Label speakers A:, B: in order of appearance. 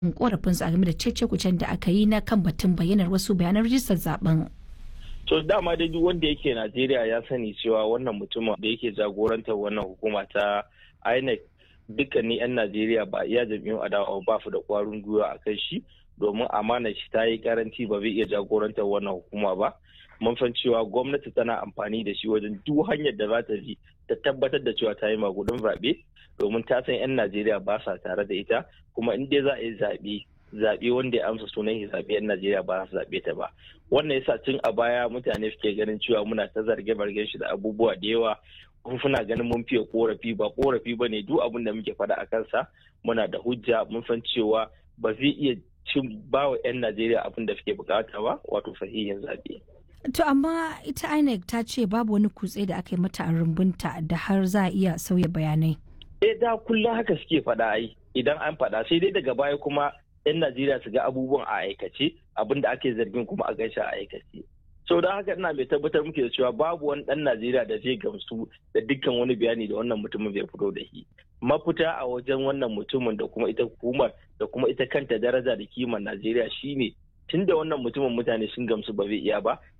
A: korafinsu a game da cece-kucen da aka yi na kan batun bayyanar wasu bayanan rijistar zaben.
B: to dama dai duk wanda yake najeriya ya sani cewa wannan mutumin da yake jagorantar wannan hukuma ta inec dukkanin 'yan najeriya ba iya jam'iyyun adawa ba su da kwarin gwiwa a kan shi domin amanar shi ta yi karanci ba zai iya jagorantar wannan hukuma ba mun san cewa gwamnati tana amfani da shi wajen duk hanyar da za ta bi ta tabbatar da cewa ta yi magudin zaɓe domin ta san 'yan najeriya ba sa tare da ita kuma in dai za a yi zaɓe zaɓe wanda ya amsa sunan shi zaɓe 'yan najeriya ba su zaɓe ta ba wannan yasa tun a baya mutane suke ganin cewa muna ta zarge bargen shi da abubuwa da yawa suna ganin mun fiye korafi ba korafi ba ne duk abin da muke faɗa a kansa muna da hujja mun san cewa ba zai iya cin bawa 'yan najeriya abin da suke bukata ba wato sahihin zaɓe.
A: To amma ita INEC ta ce babu wani kutse da aka yi mata a rumbunta da har za a iya sauya bayanai.
B: Eh da kullum haka suke faɗa ai idan an faɗa sai dai daga baya kuma 'yan Najeriya su ga abubuwan a aikace abin da ake zargin kuma a gaisha a aikace. Sau da haka ina mai tabbatar muke da cewa babu wani ɗan Najeriya da zai gamsu da dukkan wani bayani da wannan mutumin zai fito da shi. Mafita a wajen wannan mutumin da kuma ita hukumar da kuma ita kanta daraja da kimar Najeriya shine tun da wannan mutumin mutane sun gamsu ba zai iya ba